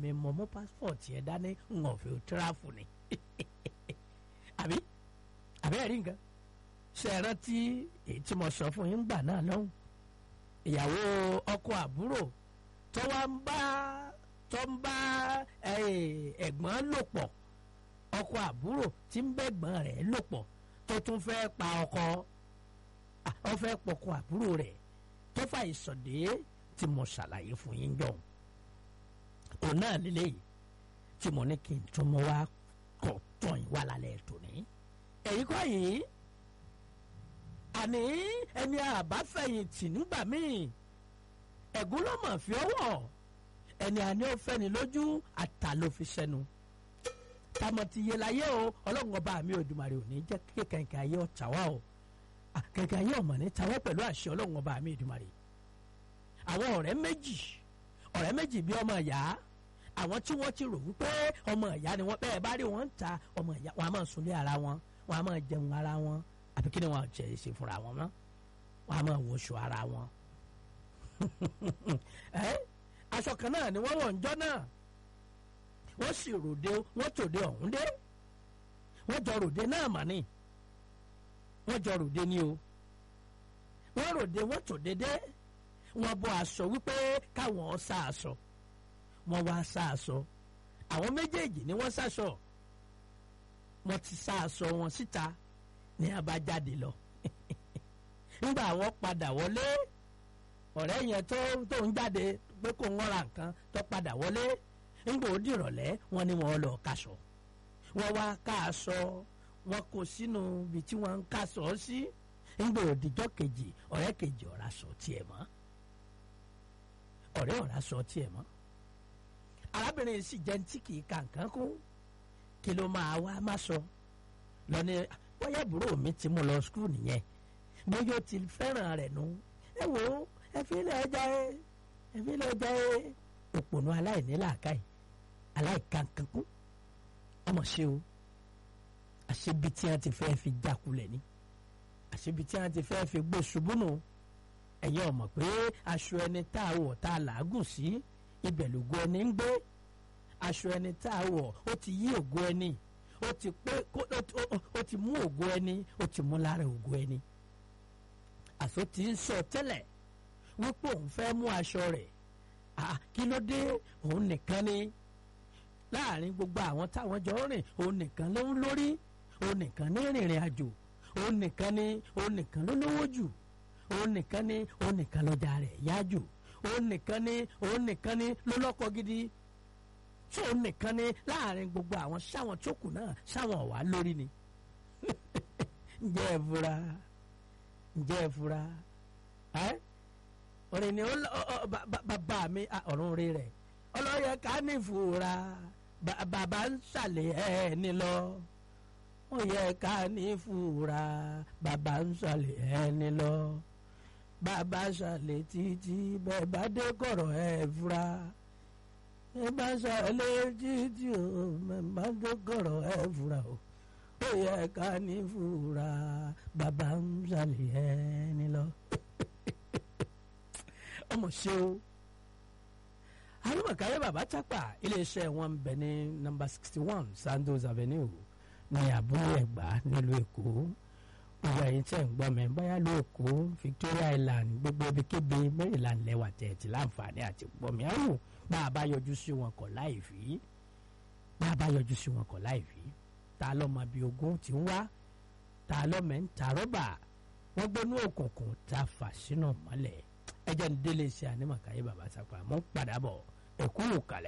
èmi mọ̀ mú passport yẹn dání ń ọ̀fẹ́ tíráfù ni àbí àbí ẹ̀rí nǹkan ṣe é rántí èyí tí mo sọ fún yín gbà náà lọ́hùn ìyàwó ọkọ àbúrò tó wá ń bá tó ń bá ẹ̀gbọ́n lò pọ̀ ọkọ àbúrò tí ń bẹ́gbọ́n rẹ̀ lò pọ̀ tó tún fẹ́ pa ọkọ ó fẹ́ pọkọ àbúrò rẹ̀ tó fà ìsọ̀dé tí mo ṣàlàyé fún yín jọ̀hún òun náà lélẹ́yìí tí mo ní kí n tún mọ wá kọ̀ tán yín wá lálẹ́ tòní. èyí kọ́ yìí àní ẹni àbáfẹ̀yìntì nígbà míì ẹ̀gún ló mọ̀ fi ọwọ́ ẹni àní ó fẹ́ni lójú àtà ló fi sẹ́nu tamọ̀ ti yé láyé o ọlọ́run ọba mi Òdùmarè ò ní jẹ́ kí kẹ̀kẹ́ ayé ọ̀tá wá o kẹ̀kẹ́ ayé ọ̀mọ̀ ní tawọ́ pẹ̀lú àṣẹ ọlọ́run ọba mi Òdùmarè àwọn ọ̀rẹ́ méjì ọ̀rẹ́ méjì bí ọmọ ìyá àwọn tí wọ́n ti rò wípé ọmọ ìyá ni wọ́n bẹ́ẹ̀ bá rí wọn ń ta ọmọ ìyá wọn a máa sunlé ara wọn wọn a máa jẹun ara wọn àbí kí ni wọn jẹ ṣe fúnra wọn mọ́ wọn a máa wọṣọ ara wọn. aṣọ kan náà ni wọ́n wọ̀ ń jọ́ náà wọ́n sì ròde wọ́n tòde ọ̀hún dé wọ́n jọ ròde náà mà ní wọ́n jọ ròde ní o wọ́n ròde wọ́n tòde dé wọ́n bọ́ aṣọ wípé káwọn sá aṣọ wọ́n wá sá aṣọ àwọn méjèèjì ni wọ́n sáṣọ wọ́n ti sá aṣọ wọn síta ní abájáde lọ nígbà wọ́n padà wọlé ọ̀rẹ́ yẹn tó tó ń jáde pé kò ń ra nǹkan tó padà wọlé nígbà ó dìrọ̀lẹ́ wọ́n ní wọ́n lọ kaṣọ wọ́n wá ká aṣọ wọ́n kó sínú ibi tí wọ́n ń kaṣọ sí nígbà òdìjọ́ kejì ọ̀rẹ́ kejì ọ̀rá sọ tiẹ̀ mọ́ ọ̀rẹ́ ọ̀rá sọ tiẹ̀ mọ́ arábìnrin sì jẹ́ tí kì í ka nǹkan kún kí ló máa wá má sọ lọ́ni bóyá àbúrò mi ti mú lọ skul nìyẹn bóyá ó ti fẹ́ràn rẹ̀ nù ẹ wò ó ẹ fi lè jẹ ẹ fi lè jẹ òpònú aláìní làákàyè aláìkankankún ọmọ ṣe o àṣebi tí wọn ti fẹ́ fi jákulẹ̀ ni àṣebi tí wọn ti fẹ́ fi gbé ṣubú nù ẹ̀yin ọmọ pé aṣọ ẹni tá a wọ̀ tá a làágùn sí ibẹ̀ lògo ẹni ń gbé aṣọ ẹni tá a wọ̀ ó ti yí ògo ẹni ó ti pé ó ti mú ògo ẹni ó ti mú lára ògo ẹni àṣọ ti ń sọ tẹ́lẹ̀ wípé òun fẹ́ mú aṣọ rẹ̀ kí ló dé òun nìkan ni láàrin gbogbo àwọn táwọn jọ rìn òun nìkan ló ń lórí òun nìkan ní rìnrìn àjò òun nìkan ni òun nìkan ló lówó jù òun nìkan ni òun nìkan lọ́jà rẹ̀ yá jù òun nìkan ni òun nìkan ni ló lọ́kọ gidi tí òun nìkan ni láàrin gbogbo àwọn sáwọn tó kù náà sáwọn ọ̀wá lórí ni ǹjẹ́ ẹ fura ǹjẹ́ ẹ fura ẹ́ òrìn ni bàbá mi ọ̀run rí rẹ̀ ọlọ́yẹ ká ní ìfura bàbá ń ṣàlẹ̀ ẹ̀ ní lọ ó yẹ ká ní ìfura bàbá ń ṣàlẹ̀ ẹ̀ ní lọ bàbá ṣàlẹ̀ títí bẹ́ẹ̀ bá dé kọ̀rọ̀ ẹ̀ fura ẹ bá ṣàlẹ̀ títí o bẹ́ẹ̀ bá dé kọ̀rọ̀ ẹ̀ fura o ó yẹ ká ní ìfura bàbá ń ṣàlẹ̀ ẹ̀ ní lọ ọmọ ṣe o alimakaye baba chapa iléeṣẹ́ wọn bẹ ní nọ́mbà sixty one Sandos Avenue ní àbúrò ẹ̀gbá nílùú èkó gbogbo ẹ̀yin tẹ́ ń gbọ́ mi bóyá ló èkó Victoria Island gbogbo ibikíbi Maryland lẹ́wà tẹ̀ẹ̀tì láǹfààní àti gbọ́ mi ẹ̀rù bá a bá yọjú sí wọn kọ̀ láì fi bá a bá yọjú sí wọn kọ̀ láì fi ta lọ́mọ bíi ogún ti ń wá ta lọ́mọ ń ta rọ́bà wọ́n gbónú òkùnkùn ta fà sínú mọ́lẹ̀ ẹjẹ ń délé iṣẹ́ ànímọ̀káyé bàbá sápá mọ́ padà bọ̀ ẹ̀kú kalẹ̀.